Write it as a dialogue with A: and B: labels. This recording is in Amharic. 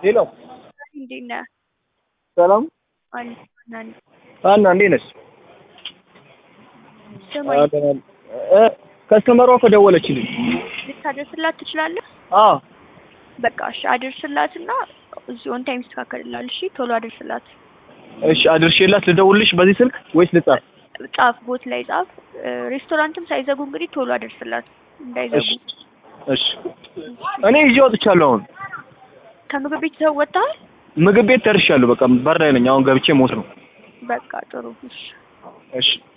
A: ሄሎ
B: እንዴት ነህ?
A: ሰላም
B: አለሁ። ናኒ
A: አና እንዴት ነሽ?
B: ስማኝ፣
A: እ ከስተመሯ እኮ ደወለችልኝ።
B: ልታደርስላት ትችላለህ?
A: አዎ
B: በቃ እሺ፣ አድርስላትና እዚህ ኦን ታይም ይስተካከልልሃል። እሺ፣ ቶሎ አድርስላት።
A: እሺ አድርሼላት ልደውልሽ በዚህ ስልክ ወይስ ልጻፍ?
B: ጻፍ፣ ቦት ላይ ጻፍ። ሬስቶራንትም ሳይዘጉ እንግዲህ ቶሎ አድርስላት እንዳይዘጉ።
A: እሺ እሺ እኔ ይዤ ወጥቻለሁ። አሁን
B: ከምግብ ቤት ሰው ወጥተሃል?
A: ምግብ ቤት ደርሻለሁ። በቃ በር ላይ ነኝ። አሁን ገብቼ ሞት ነው።
B: በቃ ጥሩ። እሺ
A: እሺ